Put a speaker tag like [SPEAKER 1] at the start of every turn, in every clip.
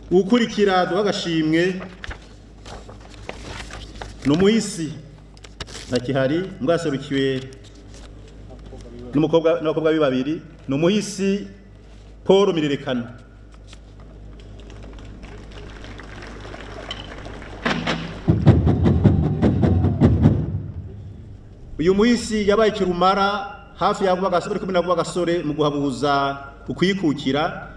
[SPEAKER 1] ukurikira duha agashimwe ni umuhisi ntakihari mwaserukiwe n'umukobwa n'abakobwa be babiri ni umuhisi paul mirerekano uyu muhisi yabaye kirumara hafi ya vuba gasore kumwe na vuba gasore mu guhabuza ukwikukira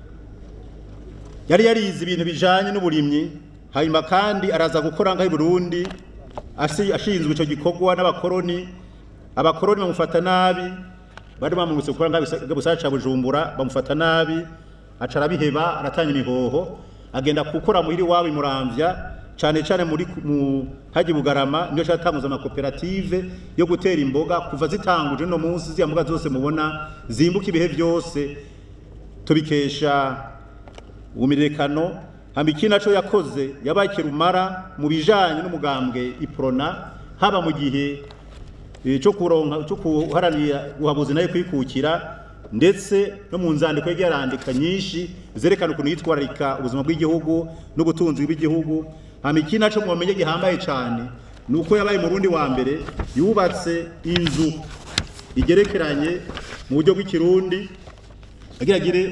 [SPEAKER 1] yari yarize ibintu bijanye n'uburimyi hanyuma kandi araza gukora ngaho i Burundi asi- ashinzwe ico gikorwa n'abakoroni abakoroni bamufata nabi bari bamurutse gukora ngaho busara ca Bujumbura bamufata nabi aca arabiheba aratanga imihoho agenda gukora muhiri wabo imuramvya cane cane muri ku- mu haji bugarama niyo catanguza amakoperative yo gutera imboga kuva zitanguje no munsi ziya mboga zose mubona zimbuka ibihe vyose tubikesha ubumirekano hamba iki naco yakoze yabaye kirumara mu bijanye n'umugambwe iprona haba mu gihe eh, cyo kuronka cyo kuharanira guhabuza nayo kwikukira ndetse no mu nzandiko yagiye arandika nyinshi zerekana ukuntu yitwararika ubuzima bw'igihugu n'ubutunzi bw'igihugu hamba iki naco mumenye gihambaye cane ni uko yabaye mu rundi wa mbere yubatse inzu igerekeranye mu buryo bw'ikirundi agira agire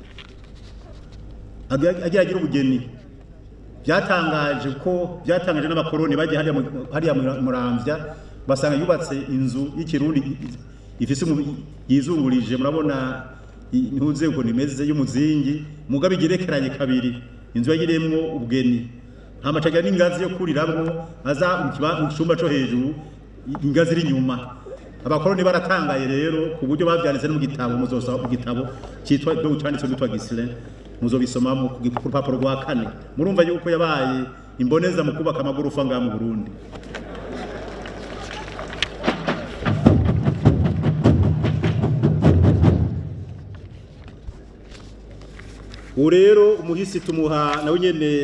[SPEAKER 1] agira agira agira ubugeni byatangaje ko byatangaje n'abakoroni bagiye hariya mu- hariya mu- muramvya basanga yubatse inzu y'ikirundi i- i- ifise umu- yizungurije murabona i- ntuze ukuntu imeze y'umuzingi mugabe igerekeranye kabiri inzu yagiremwo ubugeni hamacagira n'ingazi yo kuriramwo aza mu kiba- mu cumba co hejuru i- ingazi iri inyuma abakoroni baratangaye rero ku buryo bavyanditse no mu gitabo muzosaba mu gitabo cyitwa do cyanditse n'utwa Gislin muzobisoma mu ku rupapuro rwa kane murumva yuko yabaye imboneza mu kubaka amagorofa ngaha mu Burundi ubu rero umuhisi tumuha nawe nyene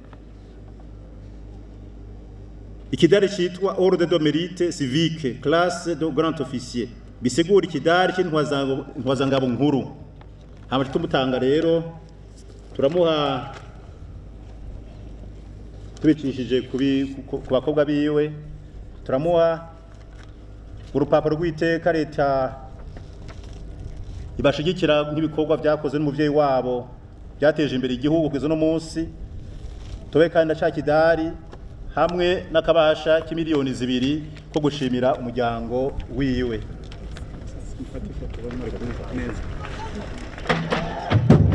[SPEAKER 1] ikidari citwa ordre de mérite civique classe de grand officier bisigura ikidari cy'intwazangabo nkuru hama tumutanga rero turamuha tubicishije kubi- ku ku bakobwa biwe turamuha urupapuro rw'iteka leta ibashigikira nk'ibikorwa byakoze n'umuvyeyi wabo byateje imbere igihugu kugeza no munsi tobe kandi na cakidari hamwe n'akabasha k'imiliyoni zibiri ko gushimira umuryango wiwe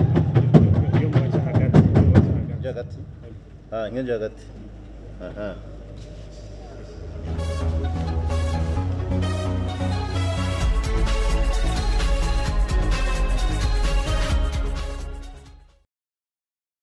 [SPEAKER 2] iyo mwaca hagati iyo mwaca hagati
[SPEAKER 1] hagati ah ingenje hagati aha